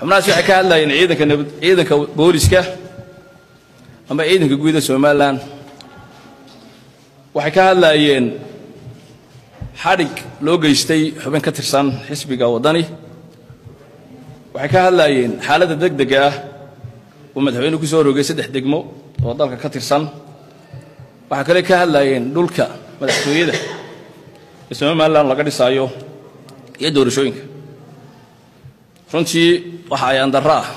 xubnahaas waxay ka hadlayeen ciidanka nabad ciidanka booliska ama ciidanka guuda somalilan waxay ka hadlaayeen xadhig loo geystay xubin ka tirsan xisbiga waddani waxay ka hadlaayeen xaaladda deg dega ah uu madaxweynuhu ku soo rogay saddex degmo oo dalka ka tirsan waxaa kale ka hadlaayeen dhulka madaxtooyada ee somalilan laga dhisaayo iyo doorashooyinka runtii waxa ayaan darro ah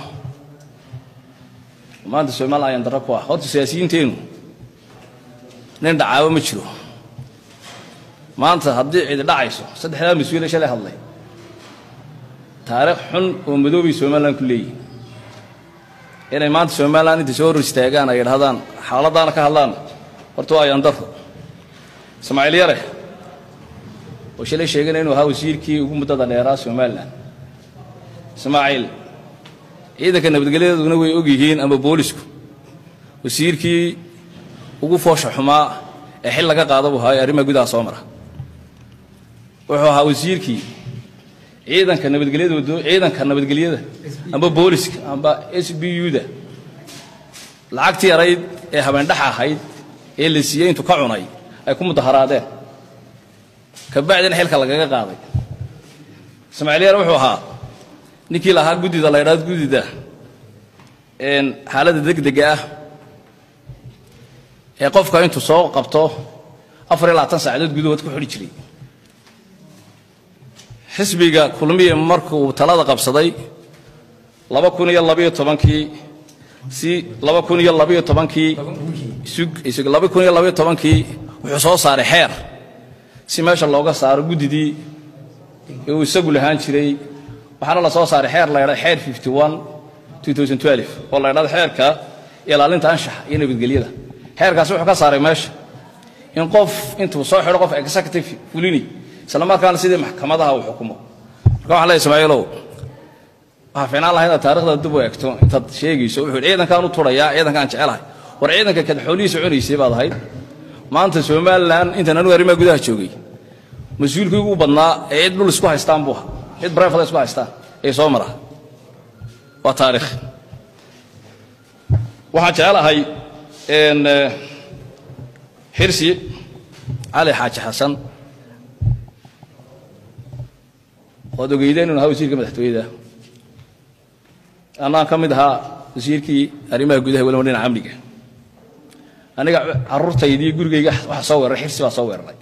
maanta somalilan ayaan darro ku ah horta siyaasiyiinteennu nin dhacaabo ma jiro maanta haddii cidi dhacayso saddexdaa mas-uule shalay hadlay taariikh xun oo madoobay somalilan ku leeyihin inay maanta somalilan intay soo hor istaagaan ay idhahdaan xaaladdaana ka hadlaan horta waa ayaan darro ismaaciil yare oo shalay sheegana inuu ahaa wasiirkii ugu muddada dheeraa somalilan ismaaciil ciidanka nabadgelyaduna way og yihiin ama boolisku wasiirkii ugu foosha xumaa ee xil laga qaada buu ahaa ee arrimaha gudaha soo mara wuxuu ahaa wasiirkii ciidanka nabadgelyada ciidanka nabadgelyada amba booliska amba s b u-da lacagtii yarayd ee habeendhaxa ahayd ee la siiyey intuu ka cunay ay ku mudaharaadeen kabacdina xilka lagaga qaaday ismaaciil yar wuxuu ahaa ninkii lahaa guddida la ydhaado guddida xaaladda degdega ah ee qofka intuu soo qabto afar iyo labaatan saacadood gudahood ku xidhi jiray xisbiga kulmiye markuu talada qabsaday laba kun iyo labayo tobankii si laba kun iyo labayo tobankii sug laba kun iyo labayo tobankii wuxuu soo saaray xeer si meesha looga saaro guddidii ee uu isagu lahaan jiray waxaana la soo saaray xeer la ydhahdo xeer fifty one two thousand twelve oo la ydhahdo xeerka ilaalinta anshaxa iyo nabadgelyada xeerkaasi wuxuu ka saaray meesha in qof intuu soo xidho qof executive fulini isla markaana sidii maxkamadaha uu xukumo marka waxaan leeyahay ismaaciilow waxaa fiicnaan lahayd inaad taarikhda dib u eegto intaad sheegayso wuxuu yidhi ciidankaan u turayaa ciidankaan jecelahay war ciidanka kad xoolihiisa cunaysay baad ahayd maanta somalilan intaan anigu arrimaha gudaha joogay mas-uulkii ugu badnaa ee cid dhul isku haystaan buu ahaa cid brefada isku haystaan ee soo mara waa taarikh waxaan jecelahay xirsi cali xaaji xasan waad ogeydeen inuu ahaa wasiirka madaxtooyada annaan ka mid ahaa wasiirkii arrimaha gudaha weliba dhinaca amniga aniga carruurtaydii gurigayga waxa soo weeraray xirsi baa soo weeraray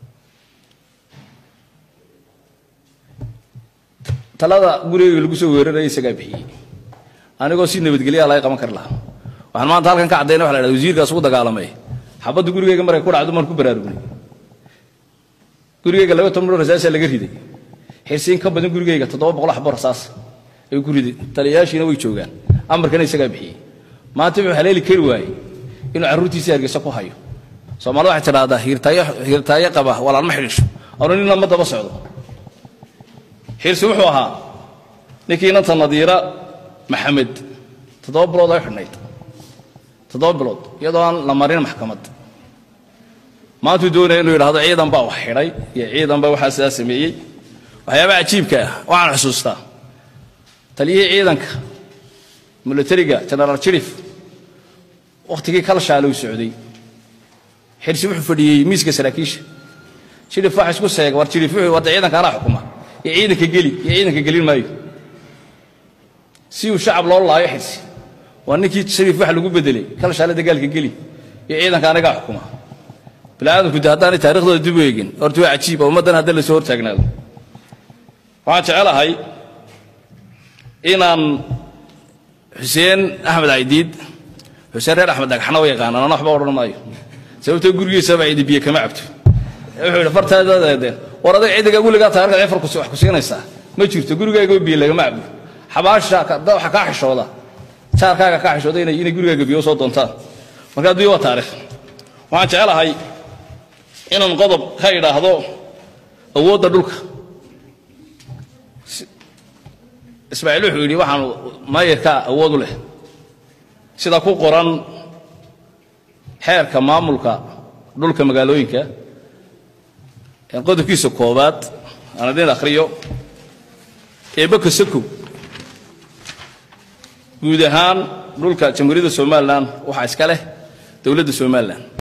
talada gurigayga lagu soo weeraraya isagaa bixiyey anigoo si nabadgelyaa laga qaban kari lahaa waxaan maanta halkan ka caddayna waxa la hahda wasiirkaas ugu dagaalamay xabadda gurigayga markay ku dhacdo maan ku baraarugnay gurigayga laba toban dhowr rasaasaa laga riday xirsiin ka badan gurigayga toddoba boqol xabo rasaas ayuu ku riday taliyayaashiina way joogaan amarkana isagaa bixiyey maanta wuxuu haleeli kari waayey inuu carruurtiisii hargeysa ku hayo soomaalida waxay tidhaahdaa hiirtaayo hiirtaayo qaba walaal ma xidhiisho anu nin lama daba socdo xirsi wuxuu ahaa ninkii inanta nadiira maxamed toddoba bilood ay xidhnayd toddoba bilood iyadoo aan la marin maxkamad maantuu doonaya inuu yidhahdo ciidan baa wax xidhay iyo ciidan baa waxaa sidaa sameeyey waxyaabaha cajiibka ah waxaan xusuustaa taliyihii ciidanka milatariga genaraal jirif wakhtigii kalshaale uu socday xirsi wuxuu fadhiyey miiska saraakiisha jirif waxa isku seega war jirif wuxuu wadda ciidanka anaa xukuma iyo ciidanka geli iyo ciidanka gelin maayo si uu shacab loo laayo xirsi waa ninkii shariif waxa lagu bedelay kalshaale dagaalka geli iyo ciidanka anagaa xukuma biniaadamku de haddaanay taarikhdooda dib u eegin horta waa cajiib oo ummaddan hadda lasoo hortaagnaado waxaan jecelahay inaan xuseen axmed caydiid xuseen reer axmed dhagxana u yaqaanaan ana waxba odhan maayo sababtoo gurigiisaba cidi biyo kama cabto wuxuu yidhi fartaadadeedeen war adag cidiga weligaa taarikhda cifar wax ku siinaysaa ma jirto gurigaaga biyo lagama cabo xabaasha waxa kaa xishooda jaarkaaga kaa xishooda inay inay gurigaaga biyo soo doontaan marka adduunya waa taarikh waxaan jecelahay inaan qodob ka idhaahdo awoodda dhulka ismaaciil wuxuu yidhi waxaan maayarkaa awood u leh sida ku qoran xeerka maamulka dhulka magaalooyinka qodobkiisa koobaad aan idin akhriyo eebaka sakow guud ahaan dhulka jamhuuriyadda somalilan waxaa iska leh dowladda somalilan